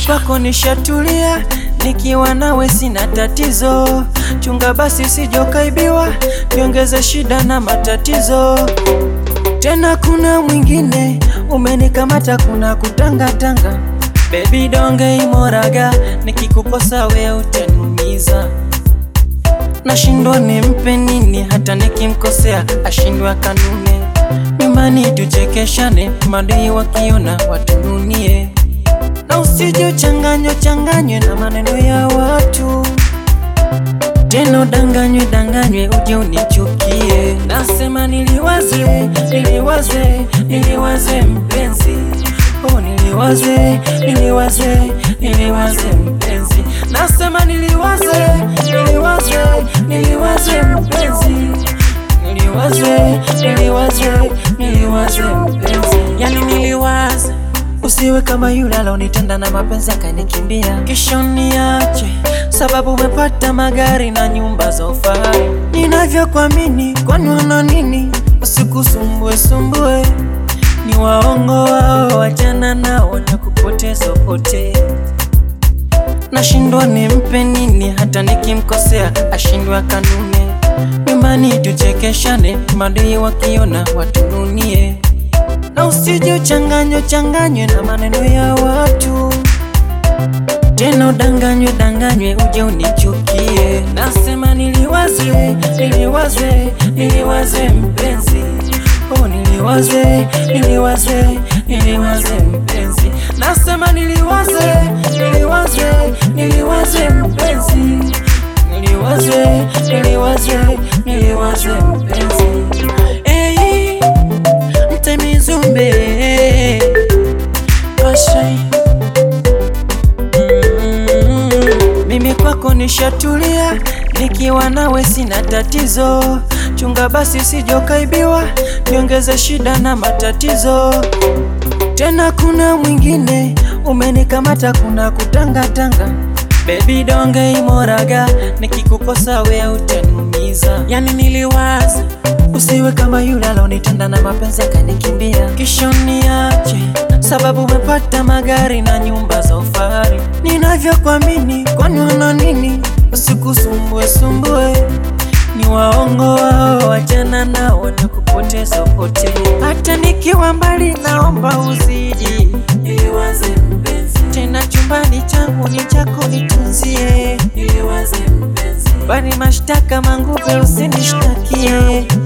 kwako nishatulia, nikiwa nawe sina tatizo. Chunga basi usijokaibiwa, niongeze shida na matatizo. Tena kuna mwingine umenikamata, kuna kutangatanga. Baby donge imoraga, nikikukosa we utaniumiza. Nashindwa nimpe nini, hata nikimkosea ashindwe kanune. Nyumbani tuchekeshane, madui wakiona watununie, na usije uchanganywe changanywe na maneno ya watu tena udanganywe danganywe uje unichukie. Nasema niliwaze niliwaze niliwaze mpenzi, oh niliwaze niliwaze niliwaze mpenzi. Nasema niliwaze niliwaze niliwaze mpenzi, niliwaze niliwaze niliwaze mpenzi, yani niliwaze Usiwe kama yule alonitenda na mapenzi akanikimbia, kisha uniache sababu umepata magari na nyumba za ufahari. Ninavyokuamini, kwani wana nini? Usikusumbue sumbue, ni waongo wao, wachana nao na kupoteza pote. Nashindwa nimpe nini, hata nikimkosea ashindwe kanune. Nyumbani tuchekeshane, madui wakiona watununie na usije uchanganywe changanywe na maneno ya watu, tena udanganywe danganywe uje unichukie. Nasema niliwaze niliwaze niliwaze mpenzi, oh niliwaze niliwaze niliwaze mpenzi. Nasema niliwaze niliwaze niliwaze mpenzi, niliwaze niliwaze niliwaze mpenzi. Hey, Mtemizumbe Ashai Mm, Mimi kwako nishatulia, nikiwa nawe sina tatizo. Chunga basi usijokaibiwa, niongeze shida na matatizo. Tena kuna mwingine umenikamata, kuna kutangatanga. Baby donge imoraga, nikikukosa we utaniumiza. Yani niliwaza usiwe kama yule alonitenda na mapenzi akanikimbia, kisha uniache sababu umepata magari na nyumba za ufahari. Ninavyokuamini, kwani wana nini? Usikusumbue sumbue, ni waongo wao, wachana nao na kupoteza pote. Hata nikiwa mbali, naomba uzidi niliwaze mpenzi, tena chumbani changu ni chako, nitunzie niliwaze mpenzi, bali mashtaka mangupe usinishtakie